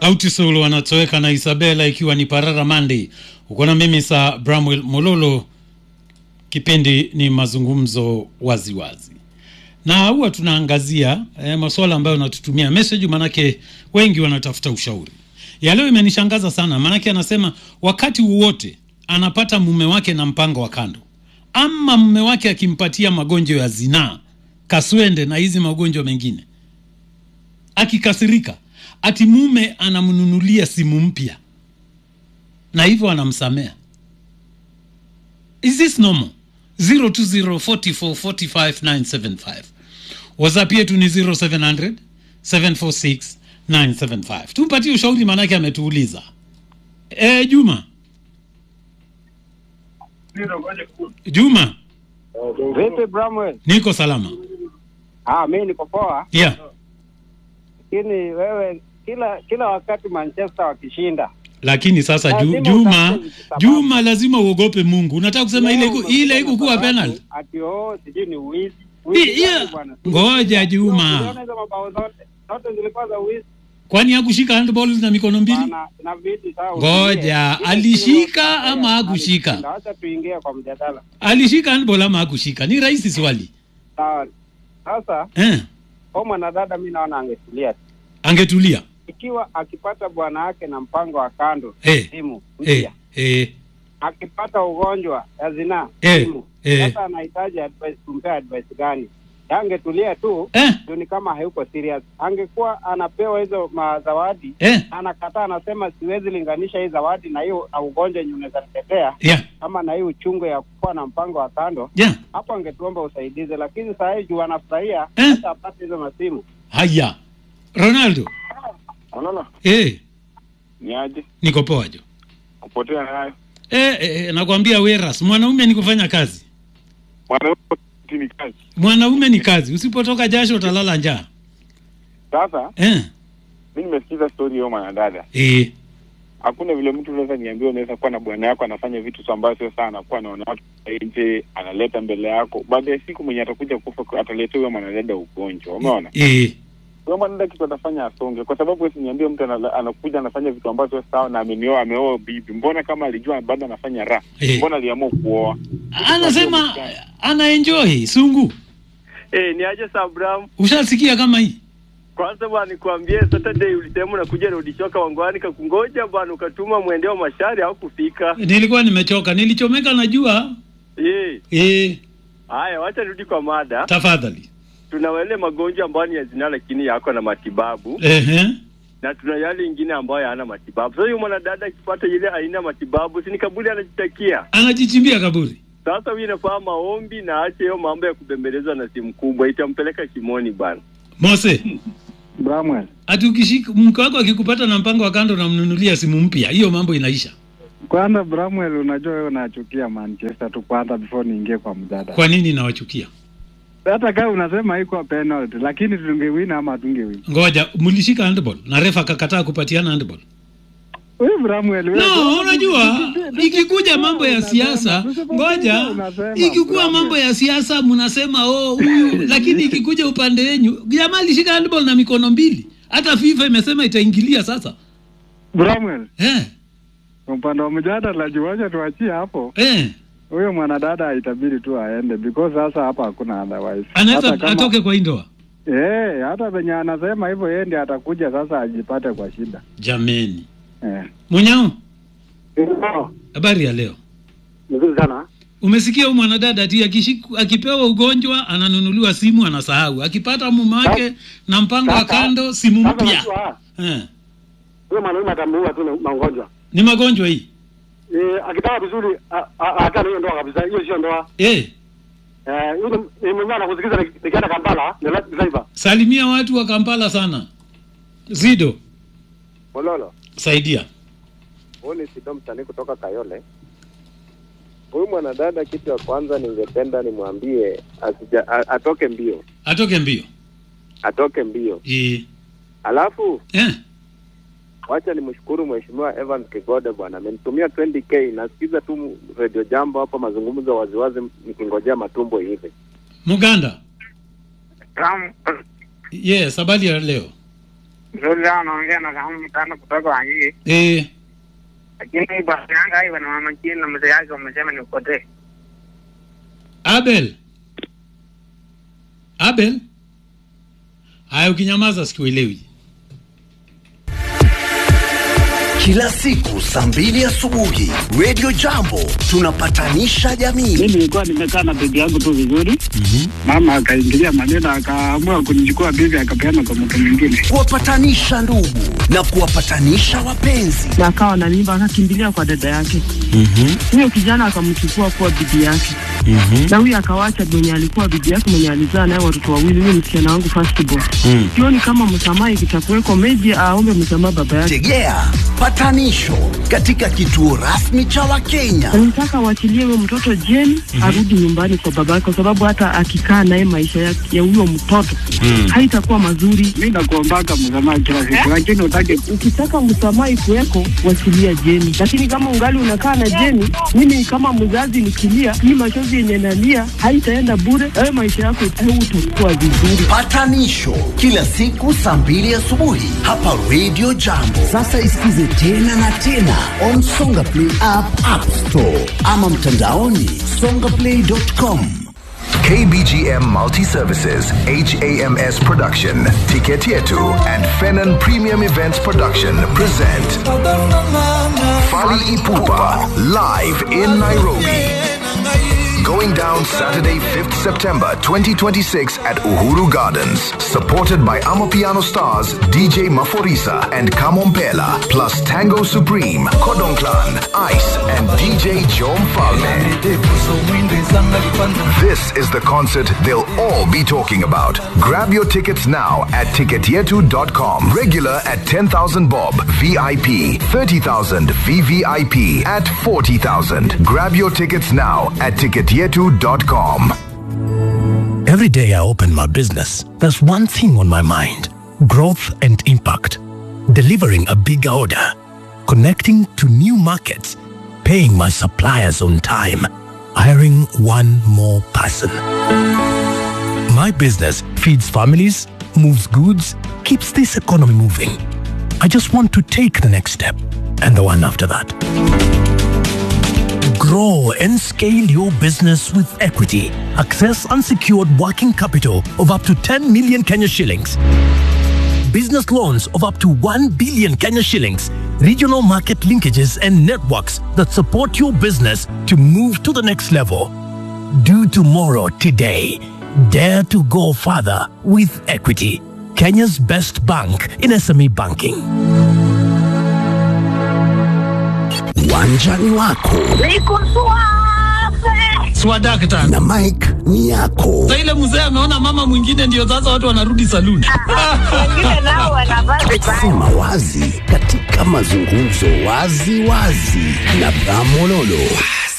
Autisol wanatoweka na Isabela ikiwa ni Parara Monday. Uko na mimi sa Bramwell Mololo, kipindi ni mazungumzo waziwazi wazi. Na huwa tunaangazia eh, masuala ambayo natutumia message, manake wengi wanatafuta ushauri. Ya leo imenishangaza sana, manake anasema wakati wowote anapata mume wake na mpango wa kando, ama mume wake akimpatia magonjwa ya zinaa, kaswende na hizi magonjwa mengine, akikasirika ati mume anamnunulia simu mpya na hivyo anamsamea. Is this normal? 0204445975 WhatsApp yetu ni 0700 746 975. Tumpatie ushauri, maanake ametuuliza. E, Juma Juma, Vipi Bramwell? niko salama. Ah, mimi niko poa, Yeah. lakini wewe kila kila wakati Manchester wakishinda Lakini sasa ju, Lazima Juma utafute sababu. Juma, lazima uogope Mungu. Unataka kusema ile iku- ile ikukuwa penalty? ati oh, sijui ni uwizi. I- Uwizi yeah. gani bwana? Ngoja Juma, Uliona hizo mabao zote zote zilikuwa za uwizi kwani hakushika handball na mikono mbili? bana, inabidi sawa. Ngoja, usikie. alishika Ile ama timu hakushika? alishinda. Acha tuingie kwa mjadala. Alishika handball ama hakushika? Ni rahisi swali Sawa. Sasa eh. kwa mwanadada, mimi naona angetulia tu. Angetulia ikiwa akipata bwana wake na mpango wa kando eh, simu eh, mpya eh, akipata ugonjwa ya zinaa Eh, simu eh. sasa anahitaji advice kumpea advice gani angetulia tu eh, ndio ni kama hayuko serious angekuwa anapewa hizo mazawadi eh, anakataa anasema siwezi linganisha hii zawadi na hiyo na ugonjwa yenye unaweza nitetea yeah, ama na hii uchungu ya kuwa na mpango wa kando yeah. hapo angetuomba usaidizi lakini saa hii juu anafurahia Eh. hata apate hizo masimu Haya, Ronaldo Unaona eh, ni aje niko poa jo kupotea nayo eh, eh, nakwambia Weras, mwanaume ni kufanya kazi, mwanaume ni kazi. mwanaume ni kazi. Usipotoka jasho utalala njaa Sasa eh, mi nimesikiza story hiyo mwanadada, eh, hakuna vile mtu unaweza niambia unaweza kuwa na bwana yako anafanya vitu tu ambayo sio sana, anakuwa anaona watu nje, analeta mbele yako, baada ya siku mwenye atakuja kufa ataletea huyo mwanadada ugonjwa. Umeona eh, huyo mwanadada kitu atafanya asonge, kwa sababu wewe niambie mtu anala- anakuja anafanya vitu ambavyo sio sawa na amenioa, ameoa bibi, mbona kama alijua bado anafanya raha, Eh. mbona aliamua kuoa? anasema ana enjoy sungu. Eh, ni aje Sabram? Ushasikia kama hii Kwanza bwana nikwambie Saturday ulisema unakuja rudi choka wangwani kakungoja bwana ukatuma mwendeo mashari au kufika. nilikuwa nimechoka, nilichomeka najua. Eh, Eh, haya wacha rudi kwa mada. tafadhali. Tuna wale magonjwa ambayo ni ya zinaa lakini yako na matibabu Ehe, na tuna yale ingine ambayo hayana matibabu. Sasa huyu mwanadada akipata ile aina ya matibabu, si ni kaburi anajitakia. anajichimbia kaburi. Sasa huyu inafaa maombi na aache hiyo mambo ya kubembelezwa na simu kubwa, itampeleka kimoni bwana. Mose, Bramwell ati ukishika mke wako akikupata na mpango wa kando namnunulia simu mpya, hiyo mambo inaisha. Kwanza Bramwell, unajua wewe unachukia Manchester tu kwanza, before niingie kwa mjadala. Kwa nini nawachukia? Hata kama unasema iko penalty, lakini tungewina ama tungewina. Ngoja, mlishika handball na refa akakataa kupatiana handball. Wewe Bramwell, wewe No, unajua ikikuja mambo ya siasa, ngoja, ikikuwa mambo ya siasa mnasema oh huyu, lakini ikikuja upande wenyu, jamaa alishika handball na mikono mbili. Hata FIFA imesema itaingilia sasa. Bramwell, Eh, kwa upande wa mjadala juacha tuachie hapo. eh, Huyo mwanadada itabidi tu aende because sasa hapa hakuna otherwise. anaweza Hata kama- atoke kwa hii ndoa. Eh, hata venye anasema hivyo yeye ndiye atakuja sasa ajipate kwa shida. Jameni, Eh. Munyao, habari ya leo? nzuri sana Umesikia huyu mwanadada ati akishiku, akipewa ugonjwa ananunuliwa simu anasahau, akipata mume wake na mpango wa kando simu mpya. Eh, huyo mwanaume atamuua tu na magonjwa. ni magonjwa hii Eh, akitaka vizuri a- a- aachane hiyo ndoa kabisa, hiyo sio ndoa. eh. Eh, yule ni mwenyewe anakusikiza ni- nikienda Kampala, ni live driver. Salimia watu wa Kampala sana. Zido, Mololo, saidia. huyu ni Sido msanii kutoka Kayole. Huyu mwanadada, kitu ya kwanza ningependa nimwambie asija, a, atoke mbio, Atoke mbio. atoke mbio. Eh. Alafu Eh. wacha nimshukuru mheshimiwa Evans Kigode bwana, amenitumia 20k. Nasikiza tu Radio Jambo hapa, mazungumzo waziwazi, nikingojea matumbo hivi. Muganda. Yes, habari ya leo. Mzuri sana naongea na kama mtano kutoka Wangige. eh, Lakini basi yanga hiyo na mama chini na mzee yake wamesema ni upotee. abel abel haya ukinyamaza sikuelewi Kila siku saa mbili asubuhi Radio Jambo tunapatanisha jamii. mi nilikuwa nimekaa na bibi yangu tu vizuri mama akaingilia maneno akaamua kunichukua bibi akapeana kwa mtu mwingine Kuwapatanisha ndugu na kuwapatanisha wapenzi. na akawa na mimba akakimbilia kwa dada yake huyo kijana akamchukua kuwa bibi yake na huyo akawacha mwenye alikuwa bibi yake mwenye alizaa naye watoto wawili huyo msichana wangu first born sioni kama msamaha ikitakuweko meji aombe msamaha baba yake Tegea patanisho katika kituo rasmi cha Wakenya. nataka waachilie huyo mtoto jeni arudi nyumbani kwa baba yake kwa sababu hata akikaa naye maisha ya ya huyo mtoto haitakuwa mazuri mi nakuombaka msamaha kila siku lakini utake ukitaka msamaha ikuweko wasilia jeni lakini kama ungali unakaa na jeni mimi kama mzazi nikilia hii machozi yenye nalia haitaenda bure wewe maisha yako utakuwa vizuri Patanisho kila siku saa mbili asubuhi hapa Radio Jambo. Sasa isikize tena na tena on Songa Play app, App Store ama mtandaoni songaplay.com. KBGM Multi Services, HAMS Production, Ticket Yetu, and Fenon Premium Events Production present Fali Ipupa live in Nairobi. Going down Saturday, 5th September 2026 at Uhuru Gardens. Supported by Amapiano stars DJ Maforisa and Kamompela, plus Tango Supreme, Kodong Clan, Ice, and DJ Jom Falme. This is the concert they'll all be talking about. Grab your tickets now at ticketyetu.com. Regular at 10,000 bob, VIP 30,000, VVIP at 40,000. Grab your tickets now at ticketyetu.com. Every day I open my business, there's one thing on my mind growth and impact. Delivering a big order, connecting to new markets, paying my suppliers on time, hiring one more person. My business feeds families, moves goods, keeps this economy moving. I just want to take the next step and the one after that. Grow and scale your business with equity. Access unsecured working capital of up to 10 million Kenya shillings. Business loans of up to 1 billion Kenya shillings. Regional market linkages and networks that support your business to move to the next level. Do tomorrow today. Dare to go further with equity. Kenya's best bank in SME banking. Uwanjani wako swadakta na Mike ni yako. sa ile mzee ameona mama mwingine ndio sasa watu wanarudi saluni Sema wazi katika mazungumzo wazi wazi na Bramololo.